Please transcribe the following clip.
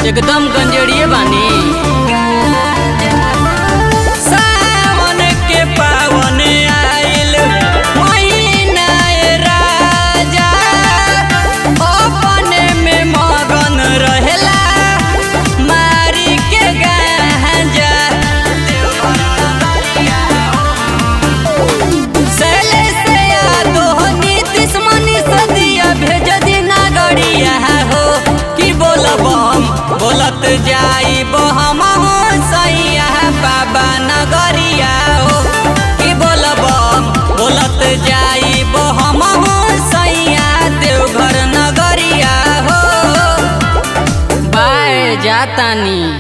एकदम गंजेड़िए बानी सावन के पावन आइल महीना ए राजा अपने में मगन रहेला मारी के गांजा सैले से यादो नीतीश मनीष दिया भेज दिना गड़िया हो कि बोलबम बोलत जाई हम सैया बाबा नगरिया हो कि बोलबम बोलत जाई हम सैया देवघर नगरिया हो बाय जातानी